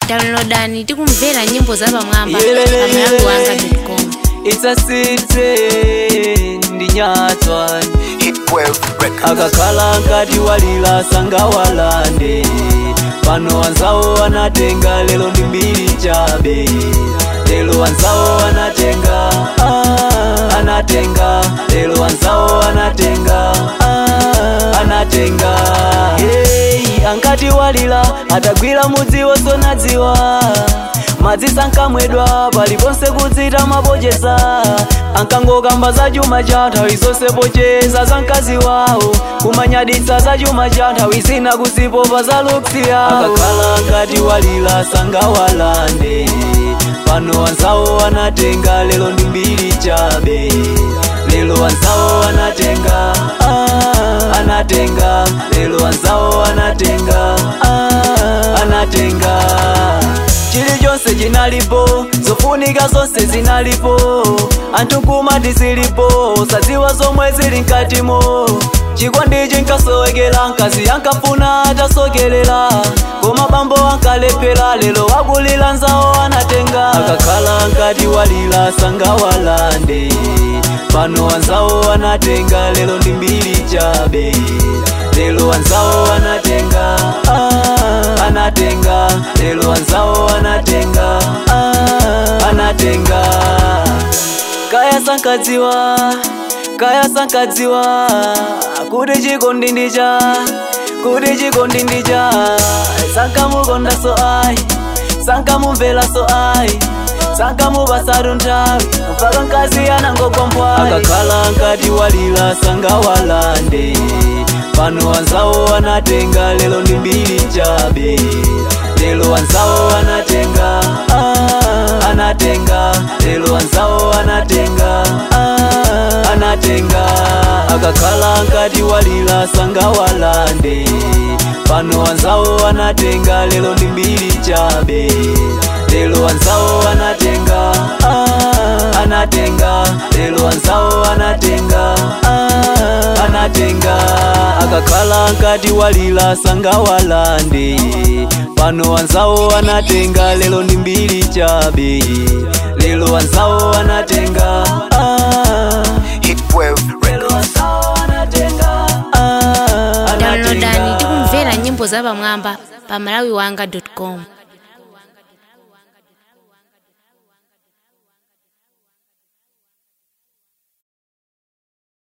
downloadani tikumvera nyimbo za pamwamba Yelele, pamalawi wanga yelele. com It's a city ndinyatwa Hitwave Records. akakhala nkati walila sangawalande pano wanzawo anatenga lelo ndi mbiri chabe lelo wanzawo anatenga ah, anatenga lelo wanzawo anatenga ah, anatenga hey, ankati walila atagwira mudzi wosonadziwa madzi sankamwedwa paliponse kudzita mapochesa ankangokamba za chuma cha nthawi zonse pochesa za mkazi wawo kumanyaditsa za chuma cha nthawi zina kuzipopa za luksi yawo akakhala nkati walila sangawalande pano wanzawo anatenga lelo ndi mbiri chabe lelo wanzawo anatenga ah, anatenga lelo wanzawo anatenga ah, anatenga chilichonse chinalipo zofunika zonse zinalipo anthu kumati zilipo sadziwa zomwe zili mkatimo chikondi chinkasowekera mkazi ankafuna atasokerera koma bambo ankalephera lero wakulira nzawo anatenga akakhala nkati walira sangawalande pano wanzawo anatenga lero ndi mbiri chabe lelo wanzawo anatenga ah, anatenga lelo wanzawo anatenga ah, anatenga kaya sankadziwa kaya sankadziwa kuti chikondi ndicha kuti chikondi ndicha sankamukonda so ayi sankamumvera so ayi sankamupasatu nthawi mpaka mkazi anangogombwa akakhala nkati walira sangawalande pano wanzawo anatenga lelo ndi mbiri chabe lelo wanzawo anatenga ah, anatenga lelo wanzawo anatenga ah, anatenga akakhala nkati walira sangawalande pano wanzawo anatenga lelo ndi mbiri chabe lelo wanzawo anatenga ah, anatenga lelo wanzawo anatenga ah, anatenga akakhala nkati walira sangawalande pano wanzawo anatenga lelo ndi mbiri chabe lelo wanzawo anatenga ah, Hitwave lelo Records. wanzawo anatenga ah, downloadani anatenga tikumvera nyimbo za pamwamba pamalawi wanga com